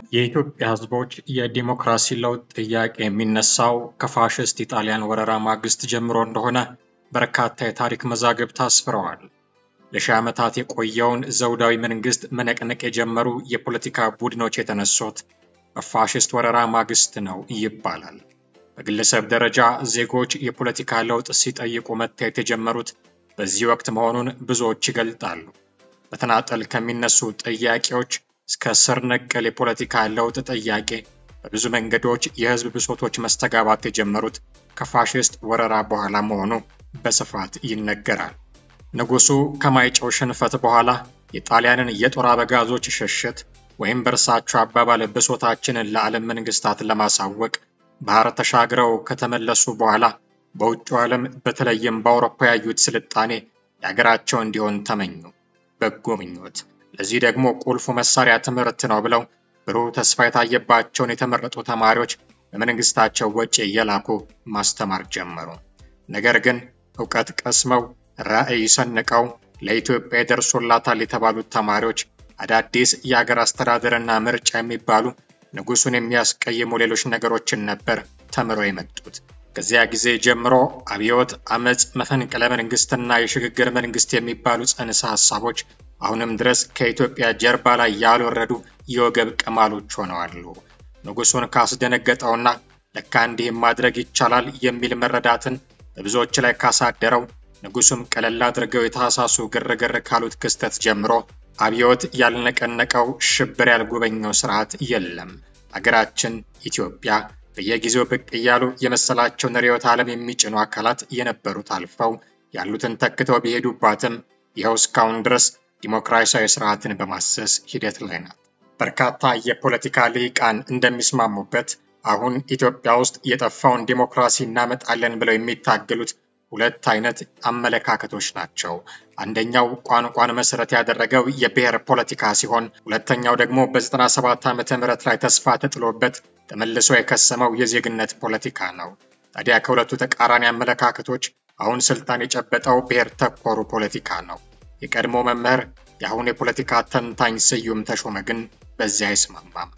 የኢትዮጵያ ሕዝቦች የዲሞክራሲ ለውጥ ጥያቄ የሚነሳው ከፋሽስት ኢጣሊያን ወረራ ማግስት ጀምሮ እንደሆነ በርካታ የታሪክ መዛግብት አስፍረዋል። ለሺህ ዓመታት የቆየውን ዘውዳዊ መንግስት መነቅነቅ የጀመሩ የፖለቲካ ቡድኖች የተነሱት በፋሽስት ወረራ ማግስት ነው ይባላል። በግለሰብ ደረጃ ዜጎች የፖለቲካ ለውጥ ሲጠይቁ መታየት የጀመሩት በዚህ ወቅት መሆኑን ብዙዎች ይገልጣሉ። በተናጠል ከሚነሱ ጥያቄዎች እስከ ስር ነቀል የፖለቲካ ለውጥ ጥያቄ በብዙ መንገዶች የህዝብ ብሶቶች መስተጋባት የጀመሩት ከፋሽስት ወረራ በኋላ መሆኑ በስፋት ይነገራል። ንጉሱ ከማይጨው ሽንፈት በኋላ የጣሊያንን የጦር አበጋዞች ሽሽት ወይም በእርሳቸው አባባል ብሶታችንን ለዓለም መንግስታት ለማሳወቅ ባህር ተሻግረው ከተመለሱ በኋላ በውጭው ዓለም በተለይም በአውሮፓ ያዩት ስልጣኔ የሀገራቸው እንዲሆን ተመኙ። በጎ ምኞት። ለዚህ ደግሞ ቁልፉ መሳሪያ ትምህርት ነው ብለው ብሩህ ተስፋ የታየባቸውን የተመረጡ ተማሪዎች በመንግስታቸው ወጪ እየላኩ ማስተማር ጀመሩ። ነገር ግን እውቀት ቀስመው ራዕይ ሰንቀው ለኢትዮጵያ ይደርሶላታል የተባሉት ተማሪዎች አዳዲስ የአገር አስተዳደርና ምርጫ የሚባሉ ንጉሱን የሚያስቀይሙ ሌሎች ነገሮችን ነበር ተምረው የመጡት። ከዚያ ጊዜ ጀምሮ አብዮት፣ አመፅ፣ መፈንቅለ መንግስትና የሽግግር መንግስት የሚባሉ ጽንሰ ሀሳቦች አሁንም ድረስ ከኢትዮጵያ ጀርባ ላይ ያልወረዱ የወገብ ቅማሎች ሆነዋሉ። ንጉሱን ካስደነገጠውና ለካ እንዲህም ማድረግ ይቻላል የሚል መረዳትን በብዙዎች ላይ ካሳደረው ንጉሱም ቀለል አድርገው የታህሳሱ ግርግር ካሉት ክስተት ጀምሮ አብዮት ያልነቀነቀው ሽብር ያልጎበኘው ስርዓት የለም። አገራችን ኢትዮጵያ በየጊዜው ብቅ እያሉ የመሰላቸውን ርዕዮተ ዓለም የሚጭኑ አካላት የነበሩት አልፈው ያሉትን ተክተው ቢሄዱባትም ይኸው እስካሁን ድረስ ዲሞክራሲያዊ ስርዓትን በማሰስ ሂደት ላይ ናት። በርካታ የፖለቲካ ልሂቃን እንደሚስማሙበት አሁን ኢትዮጵያ ውስጥ የጠፋውን ዲሞክራሲ እናመጣለን ብለው የሚታገሉት ሁለት አይነት አመለካከቶች ናቸው። አንደኛው ቋንቋን መሰረት ያደረገው የብሔር ፖለቲካ ሲሆን ሁለተኛው ደግሞ በ97 ዓመተ ምህረት ላይ ተስፋ ተጥሎበት ተመልሶ የከሰመው የዜግነት ፖለቲካ ነው። ታዲያ ከሁለቱ ተቃራኒ አመለካከቶች አሁን ስልጣን የጨበጠው ብሔር ተኮሩ ፖለቲካ ነው። የቀድሞ መምህር የአሁን የፖለቲካ ተንታኝ ስዩም ተሾመ ግን በዚህ አይስማማም።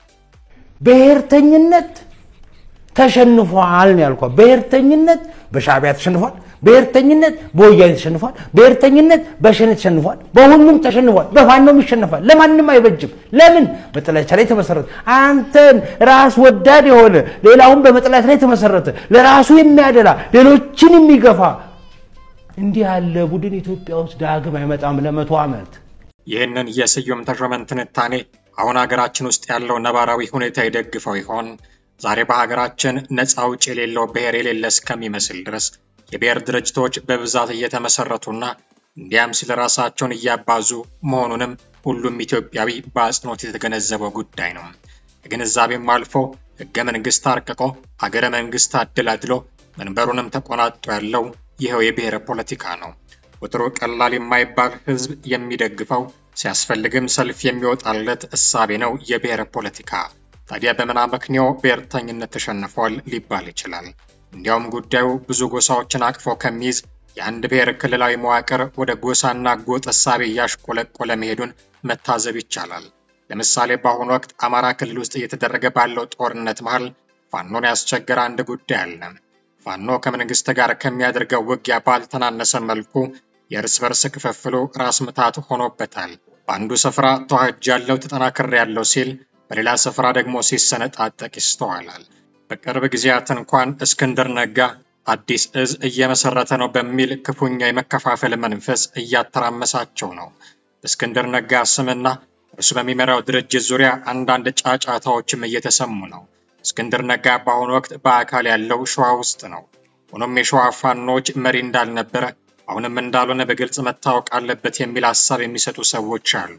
ብሔርተኝነት ተሸንፏል ነው ያልኳት። ብሔርተኝነት በሻዕቢያ ተሸንፏል። ብሔርተኝነት በወያኔ ተሸንፏል። ብሔርተኝነት በሸኔ ተሸንፏል። በሁሉም ተሸንፏል። በፋኖም ይሸንፋል። ለማንም አይበጅም። ለምን? በጥላቻ ላይ የተመሰረተ አንተን ራስ ወዳድ የሆነ ሌላውን በመጥላት ላይ የተመሰረተ ለራሱ የሚያደላ ሌሎችን የሚገፋ እንዲህ ያለ ቡድን ኢትዮጵያ ውስጥ ዳግም አይመጣም ለመቶ ዓመት። ይህንን የስዩም ተሾመን ትንታኔ አሁን ሀገራችን ውስጥ ያለው ነባራዊ ሁኔታ ይደግፈው ይሆን? ዛሬ በሀገራችን ነፃ አውጪ የሌለው ብሔር የሌለ እስከሚመስል ድረስ የብሔር ድርጅቶች በብዛት እየተመሰረቱና እንዲያም ሲል ራሳቸውን እያባዙ መሆኑንም ሁሉም ኢትዮጵያዊ በአጽንኦት የተገነዘበው ጉዳይ ነው። ከግንዛቤም አልፎ ህገ መንግስት አርቅቆ ሀገረ መንግስት አደላድሎ መንበሩንም ተቆናጦ ያለው ይኸው የብሔር ፖለቲካ ነው። ቁጥሩ ቀላል የማይባል ህዝብ የሚደግፈው ሲያስፈልግም ሰልፍ የሚወጣለት እሳቤ ነው የብሔር ፖለቲካ። ታዲያ በምን አመክንዮ ብሔርተኝነት ተሸንፏል ሊባል ይችላል? እንዲያውም ጉዳዩ ብዙ ጎሳዎችን አቅፎ ከሚይዝ የአንድ ብሔር ክልላዊ መዋቅር ወደ ጎሳና ጎጥ እሳቤ እያሽቆለቆለ መሄዱን መታዘብ ይቻላል። ለምሳሌ በአሁኑ ወቅት አማራ ክልል ውስጥ እየተደረገ ባለው ጦርነት መሃል ፋኖን ያስቸገረ አንድ ጉዳይ አለ። ፋኖ ከመንግስት ጋር ከሚያደርገው ውጊያ ባልተናነሰ መልኩ የእርስ በርስ ክፍፍሉ ራስ ምታት ሆኖበታል። በአንዱ ስፍራ ተዋህጃለሁ ተጠናክሬያለሁ ሲል፣ በሌላ ስፍራ ደግሞ ሲሰነጣጠቅ ይስተዋላል። በቅርብ ጊዜያት እንኳን እስክንድር ነጋ አዲስ እዝ እየመሰረተ ነው በሚል ክፉኛ የመከፋፈል መንፈስ እያተራመሳቸው ነው። በእስክንድር ነጋ ስምና እርሱ በሚመራው ድርጅት ዙሪያ አንዳንድ ጫጫታዎችም እየተሰሙ ነው። እስክንድር ነጋ በአሁኑ ወቅት በአካል ያለው ሸዋ ውስጥ ነው። ሆኖም የሸዋ ፋኖች መሪ እንዳልነበረ አሁንም እንዳልሆነ በግልጽ መታወቅ አለበት የሚል ሀሳብ የሚሰጡ ሰዎች አሉ።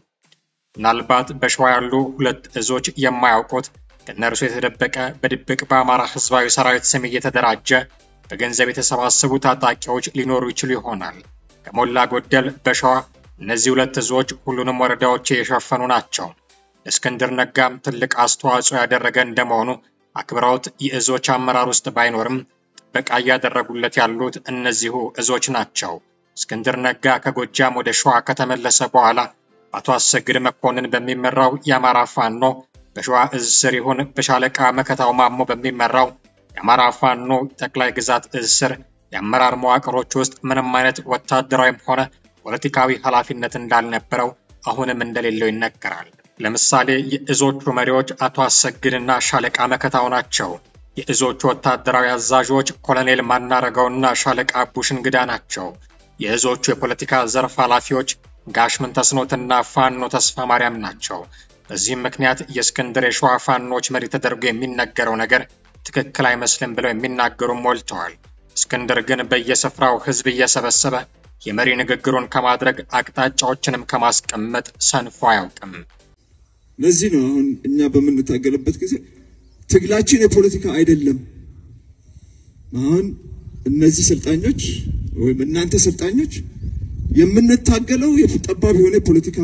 ምናልባት በሸዋ ያሉ ሁለት እዞች የማያውቁት ከእነርሱ የተደበቀ በድብቅ በአማራ ህዝባዊ ሰራዊት ስም እየተደራጀ በገንዘብ የተሰባሰቡ ታጣቂዎች ሊኖሩ ይችሉ ይሆናል። ከሞላ ጎደል በሸዋ እነዚህ ሁለት እዞች ሁሉንም ወረዳዎች የሸፈኑ ናቸው። ለእስክንድር ነጋም ትልቅ አስተዋጽኦ ያደረገ እንደመሆኑ አክብረውት የእዞች አመራር ውስጥ ባይኖርም ጥበቃ እያደረጉለት ያሉት እነዚሁ እዞች ናቸው። እስክንድር ነጋ ከጎጃም ወደ ሸዋ ከተመለሰ በኋላ በአቶ አሰግድ መኮንን በሚመራው የአማራ ፋኖ በሸዋ እዝ ስር ይሁን በሻለቃ መከታው ማሞ በሚመራው የአማራ ፋኖ ጠቅላይ ግዛት እዝ ስር የአመራር መዋቅሮች ውስጥ ምንም አይነት ወታደራዊም ሆነ ፖለቲካዊ ኃላፊነት እንዳልነበረው አሁንም እንደሌለው ይነገራል። ለምሳሌ የእዞቹ መሪዎች አቶ አሰግድና ሻለቃ መከታው ናቸው። የእዞቹ ወታደራዊ አዛዦች ኮሎኔል ማናረገውና ሻለቃ አቡሽ እንግዳ ናቸው። የእዞቹ የፖለቲካ ዘርፍ ኃላፊዎች ጋሽ ምንተስኖትና ፋኖ ተስፋ ማርያም ናቸው። በዚህም ምክንያት የእስክንድር የሸዋ ፋኖች መሪ ተደርጎ የሚነገረው ነገር ትክክል አይመስልም ብለው የሚናገሩ ሞልተዋል። እስክንድር ግን በየስፍራው ህዝብ እየሰበሰበ የመሪ ንግግሩን ከማድረግ አቅጣጫዎችንም ከማስቀመጥ ሰንፎ አያውቅም። ለዚህ ነው አሁን እኛ በምንታገልበት ጊዜ ትግላችን የፖለቲካ አይደለም። አሁን እነዚህ ሰልጣኞች ወይም እናንተ ሰልጣኞች የምንታገለው ጠባብ የሆነ የፖለቲካ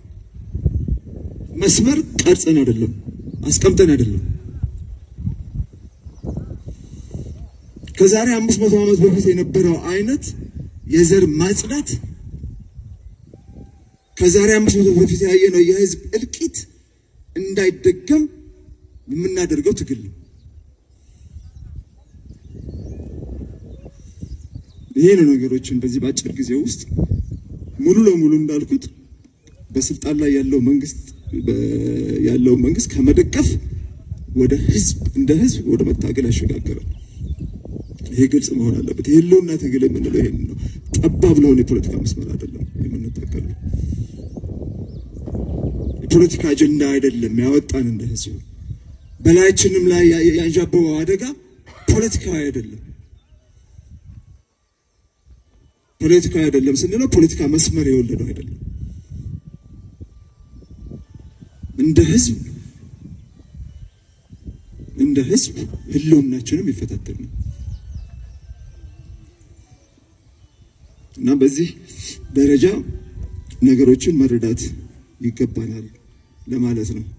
መስመር ቀርጸን አይደለም፣ አስቀምጠን አይደለም። ከዛሬ አምስት መቶ ዓመት በፊት የነበረው አይነት የዘር ማጽዳት ከዛሬ አምስት መቶ በፊት ያየነው የህዝብ እልቂት እንዳይደገም የምናደርገው ትግል ነው። ይሄ ነው ነገሮችን በዚህ በአጭር ጊዜ ውስጥ ሙሉ ለሙሉ እንዳልኩት በስልጣን ላይ ያለው መንግስት ያለው መንግስት ከመደገፍ ወደ ህዝብ እንደ ህዝብ ወደ መታገል ያሸጋገራል። ይሄ ግልጽ መሆን አለበት። የህልውና ትግል የምንለው ይሄን ነው። ጠባብ ለሆነ የፖለቲካ መስመር አይደለም የምንታገለው። የፖለቲካ አጀንዳ አይደለም ያወጣን እንደ ህዝብ። በላያችንም ላይ ያንዣበበው አደጋ ፖለቲካዊ አይደለም። ፖለቲካዊ አይደለም ስንለው ፖለቲካ መስመር የወለደው አይደለም። እንደ ህዝብ እንደ ህዝብ ህልውናችንም ይፈታተን ነው እና በዚህ ደረጃ ነገሮችን መረዳት ይገባናል ለማለት ነው።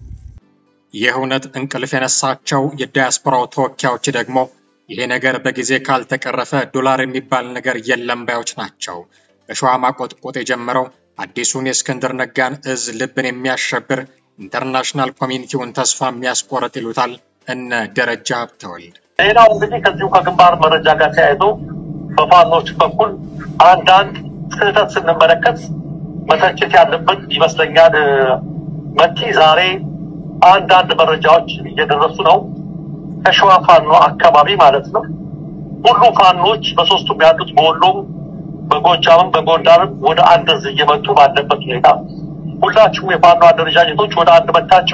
ይህ እውነት እንቅልፍ የነሳቸው የዲያስፖራው ተወካዮች ደግሞ ይሄ ነገር በጊዜ ካልተቀረፈ ዶላር የሚባል ነገር የለም ባዮች ናቸው። በሸዋ ማቆጥቆጥ የጀመረው አዲሱን የእስክንድር ነጋን እዝ ልብን የሚያሸብር ኢንተርናሽናል ኮሚኒቲውን ተስፋ የሚያስቆርጥ ይሉታል እነ ደረጃ ሀብተወልድ። ሌላው እንግዲህ ከዚሁ ከግንባር መረጃ ጋር ተያይዞ በፋኖች በኩል አንዳንድ ስህተት ስንመለከት መተቸት ያለብን ይመስለኛል። መቲ ዛሬ አንዳንድ መረጃዎች እየደረሱ ነው ከሸዋ ፋኖ አካባቢ ማለት ነው። ሁሉ ፋኖች በሶስቱም ያሉት በወሎም፣ በጎጃምም በጎንደርም ወደ አንድ እዝ እየመጡ ባለበት ሁኔታ ሁላችሁም የፋኖ አደረጃጀቶች ወደ አንድ መታችሁ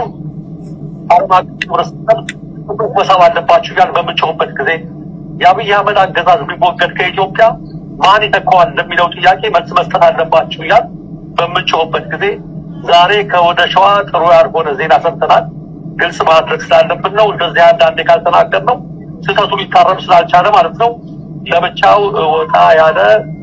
ዓለም አቀፍ ህብረተሰብ መሳብ አለባችሁ እያል በምጮህበት ጊዜ የአብይ አህመድ አገዛዝ ቢወገድ ከኢትዮጵያ ማን ይተካዋል ለሚለው ጥያቄ መልስ መስጠት አለባችሁ እያል በምጮህበት ጊዜ ዛሬ ከወደ ሸዋ ጥሩ ያልሆነ ዜና ሰምተናል። ግልጽ ማድረግ ስላለብን ነው። እንደዚህ አንዳንዴ ካልተናገር ነው ስህተቱ ሊታረም ስላልቻለ ማለት ነው። ለብቻው ወጣ ያለ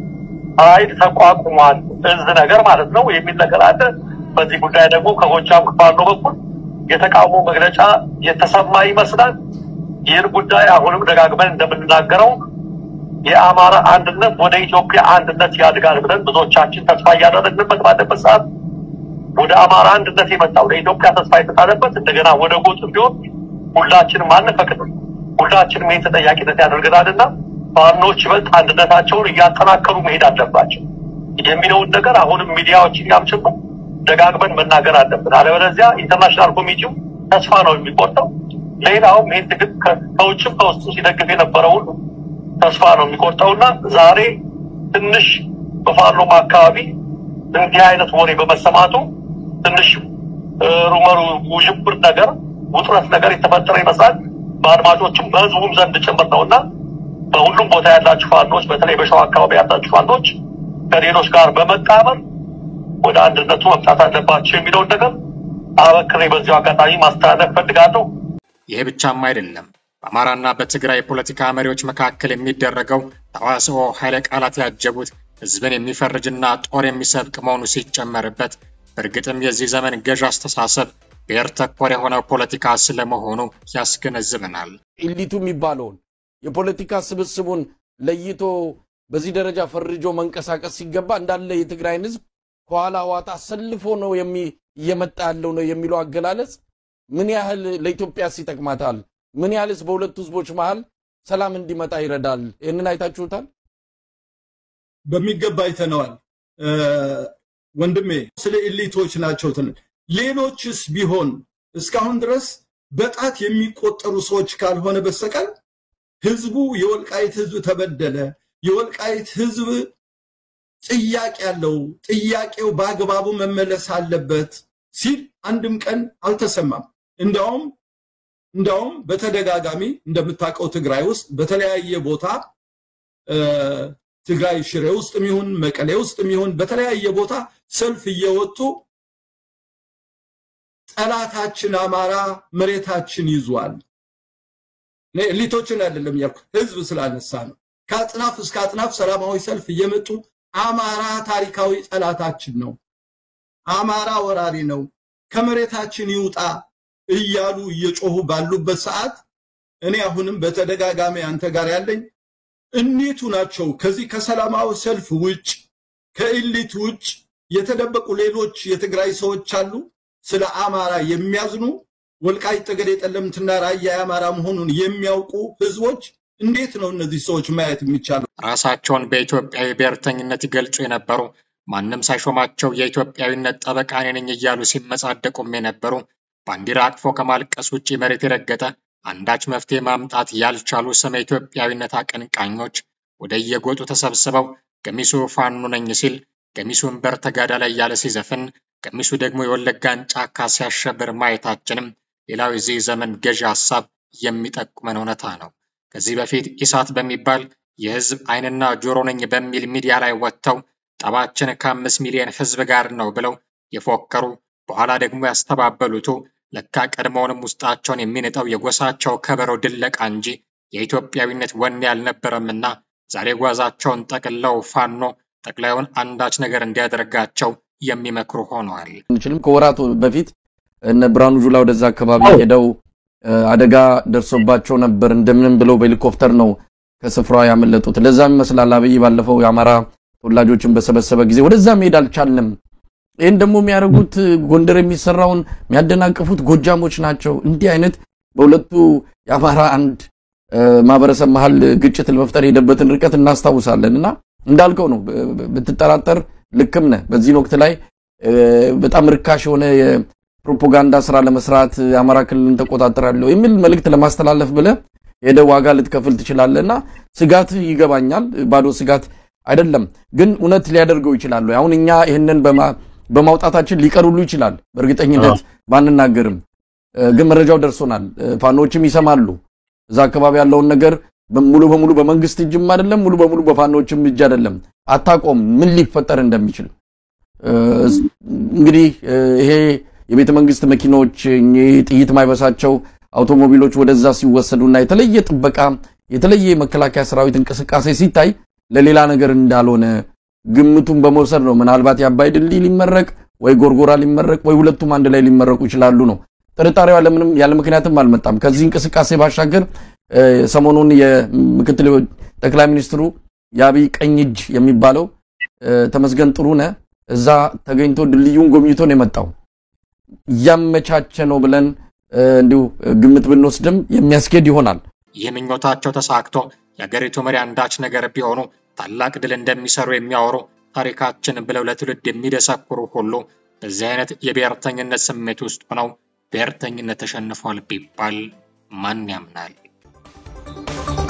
ኃይል ተቋቁሟል እዝ ነገር ማለት ነው የሚል ነገር አለ። በዚህ ጉዳይ ደግሞ ከጎጃም ፋኖ በኩል የተቃውሞ መግለጫ የተሰማ ይመስላል። ይህን ጉዳይ አሁንም ደጋግመን እንደምንናገረው የአማራ አንድነት ወደ ኢትዮጵያ አንድነት ያድጋል ብለን ብዙዎቻችን ተስፋ እያደረግንበት ባለበት ሰዓት ወደ አማራ አንድነት የመጣው ለኢትዮጵያ ተስፋ የተጣለበት እንደገና ወደ ጎጥ ቢሆን ሁላችንም አንፈቅድም። ሁላችንም ይህን ተጠያቂነት ያደርገናልና ፋኖች ይበልጥ አንድነታቸውን እያጠናከሩ መሄድ አለባቸው የሚለውን ነገር አሁንም ሚዲያዎች እኛም ጭምር ደጋግመን መናገር አለብን። አለበለዚያ ኢንተርናሽናል ኮሚቴው ተስፋ ነው የሚቆርጠው። ሌላውም ይህን ትግል ከውጭም ከውስጡ ሲደግፍ የነበረው ሁሉ ተስፋ ነው የሚቆርጠውና ዛሬ ትንሽ በፋኖም አካባቢ እንዲህ አይነት ወሬ በመሰማቱ ትንሽ ሩመሩ ውዥብር ነገር ውጥረት ነገር የተፈጠረ ይመስላል። በአድማጮችም በህዝቡም ዘንድ ጭምር ነው እና በሁሉም ቦታ ያላችሁ ፋኖች፣ በተለይ በሸዋ አካባቢ ያላችሁ ፋኖች ከሌሎች ጋር በመጣመር ወደ አንድነቱ መምጣት አለባቸው የሚለውን ነገር አበክሬ በዚሁ አጋጣሚ ማስተላለፍ ፈልጋለሁ። ይሄ ብቻም አይደለም። በአማራና በትግራይ የፖለቲካ መሪዎች መካከል የሚደረገው ተዋስኦ ኃይለ ቃላት ያጀቡት ህዝብን የሚፈርጅና ጦር የሚሰብቅ መሆኑ ሲጨመርበት በእርግጥም የዚህ ዘመን ገዥ አስተሳሰብ ብሔር ተኮር የሆነው ፖለቲካ ስለመሆኑ ያስገነዝበናል። ኢሊቱ የሚባለውን የፖለቲካ ስብስቡን ለይቶ በዚህ ደረጃ ፈርጆ መንቀሳቀስ ሲገባ እንዳለ የትግራይን ህዝብ ከኋላ ዋጣ አሰልፎ ነው እየመጣ ያለው ነው የሚለው አገላለጽ ምን ያህል ለኢትዮጵያስ ይጠቅማታል? ምን ያህልስ በሁለቱ ህዝቦች መሀል ሰላም እንዲመጣ ይረዳል? ይህንን አይታችሁታል? በሚገባ አይተነዋል። ወንድሜ ስለ ኢሊቶች ናቸው። ሌሎችስ ቢሆን እስካሁን ድረስ በጣት የሚቆጠሩ ሰዎች ካልሆነ በስተቀር ህዝቡ የወልቃይት ህዝብ ተበደለ፣ የወልቃይት ህዝብ ጥያቄ ያለው ጥያቄው በአግባቡ መመለስ አለበት ሲል አንድም ቀን አልተሰማም። እንዲያውም እንዲያውም በተደጋጋሚ እንደምታውቀው ትግራይ ውስጥ በተለያየ ቦታ ትግራይ ሽሬ ውስጥ የሚሆን መቀሌ ውስጥ የሚሆን በተለያየ ቦታ ሰልፍ እየወጡ ጠላታችን አማራ መሬታችን ይዟል። ኤሊቶችን አይደለም ያልኩ ህዝብ ስላነሳ ነው። ከአጥናፍ እስከ አጥናፍ ሰላማዊ ሰልፍ እየመጡ አማራ ታሪካዊ ጠላታችን ነው፣ አማራ ወራሪ ነው፣ ከመሬታችን ይውጣ እያሉ እየጮሁ ባሉበት ሰዓት እኔ አሁንም በተደጋጋሚ አንተ ጋር ያለኝ እኒቱ ናቸው። ከዚህ ከሰላማዊ ሰልፍ ውጭ ከኢሊት ውጭ የተደበቁ ሌሎች የትግራይ ሰዎች አሉ። ስለ አማራ የሚያዝኑ ወልቃይት ጠገዴ፣ ጠለምትና ራያ የአማራ መሆኑን የሚያውቁ ህዝቦች እንዴት ነው እነዚህ ሰዎች ማየት የሚቻለው? ራሳቸውን በኢትዮጵያዊ ብሔርተኝነት ይገልጹ የነበሩ ማንም ሳይሾማቸው የኢትዮጵያዊነት ጠበቃ እኔ ነኝ እያሉ ሲመጻደቁም የነበሩ ባንዲራ አቅፎ ከማልቀስ ውጭ መሬት የረገጠ አንዳች መፍትሄ ማምጣት ያልቻሉ ስመ ኢትዮጵያዊነት አቀንቃኞች ወደ የጎጡ ተሰብስበው ገሚሱ ፋኖ ነኝ ሲል ገሚሱ እምበር ተጋዳ ላይ እያለ ሲዘፍን ገሚሱ ደግሞ የወለጋን ጫካ ሲያሸብር ማየታችንም ሌላው የዚህ ዘመን ገዢ ሀሳብ የሚጠቁመን እውነታ ነው። ከዚህ በፊት ኢሳት በሚባል የህዝብ አይንና ጆሮ ነኝ በሚል ሚዲያ ላይ ወጥተው ጠባችን ከአምስት ሚሊዮን ህዝብ ጋር ነው ብለው የፎከሩ በኋላ ደግሞ ያስተባበሉቱ ለካ ቀድሞውንም ውስጣቸውን የሚንጠው የጎሳቸው ከበሮ ድለቃ እንጂ የኢትዮጵያዊነት ወኔ አልነበረምና ዛሬ ጓዛቸውን ጠቅለው ፋኖ ጠቅላዩን አንዳች ነገር እንዲያደርጋቸው የሚመክሩ ሆነዋል። አንችልም። ከወራት በፊት እነ ብርሃኑ ጁላ ወደዛ አካባቢ ሄደው አደጋ ደርሶባቸው ነበር። እንደምንም ብለው በሄሊኮፕተር ነው ከስፍራው ያመለጡት። ለዛም ይመስላል አብይ ባለፈው የአማራ ተወላጆችን በሰበሰበ ጊዜ ወደዛ መሄድ አልቻልንም። ይህን ደግሞ የሚያደርጉት ጎንደር የሚሰራውን የሚያደናቅፉት ጎጃሞች ናቸው። እንዲህ አይነት በሁለቱ የአማራ አንድ ማህበረሰብ መሀል ግጭት ለመፍጠር የሄደበትን ርቀት እናስታውሳለን። እና እንዳልከው ነው ብትጠራጠር ልክም ነህ። በዚህን ወቅት ላይ በጣም ርካሽ የሆነ የፕሮፓጋንዳ ስራ ለመስራት የአማራ ክልልን ተቆጣጠራለሁ የሚል መልእክት ለማስተላለፍ ብለህ ሄደ ዋጋ ልትከፍል ትችላለህ። እና ስጋት ይገባኛል። ባዶ ስጋት አይደለም፣ ግን እውነት ሊያደርገው ይችላሉ። አሁን እኛ ይህንን በማውጣታችን ሊቀሩሉ ይችላል። በእርግጠኝነት ባንናገርም ግን መረጃው ደርሶናል። ፋኖችም ይሰማሉ። እዛ አካባቢ ያለውን ነገር ሙሉ በሙሉ በመንግስት እጅም አይደለም፣ ሙሉ በሙሉ በፋኖችም እጅ አይደለም። አታቆም ምን ሊፈጠር እንደሚችል እንግዲህ ይሄ የቤተ መንግስት መኪኖች ጥይት ማይበሳቸው አውቶሞቢሎች ወደዛ ሲወሰዱና የተለየ ጥበቃ የተለየ የመከላከያ ሰራዊት እንቅስቃሴ ሲታይ ለሌላ ነገር እንዳልሆነ ግምቱን በመውሰድ ነው። ምናልባት የአባይ ድልድይ ሊመረቅ ወይ ጎርጎራ ሊመረቅ ወይ ሁለቱም አንድ ላይ ሊመረቁ ይችላሉ ነው። ጥርጣሬው ያለምንም ያለ ምክንያትም አልመጣም። ከዚህ እንቅስቃሴ ባሻገር ሰሞኑን የምክትል ጠቅላይ ሚኒስትሩ የአብይ ቀኝ እጅ የሚባለው ተመስገን ጥሩነህ እዛ ተገኝቶ ድልድዩን ጎብኝቶ ነው የመጣው። እያመቻቸ ነው ብለን እንዲሁ ግምት ብንወስድም የሚያስኬድ ይሆናል። ይህ ምኞታቸው ተሳክቶ የአገሪቱ መሪ አንዳች ነገር ቢሆኑ ታላቅ ድል እንደሚሰሩ የሚያወሩ ታሪካችን ብለው ለትውልድ የሚደሰኩሩ ሁሉ በዚህ አይነት የብሔርተኝነት ስሜት ውስጥ ሆነው ብሔርተኝነት ተሸንፏል ቢባል ማን ያምናል?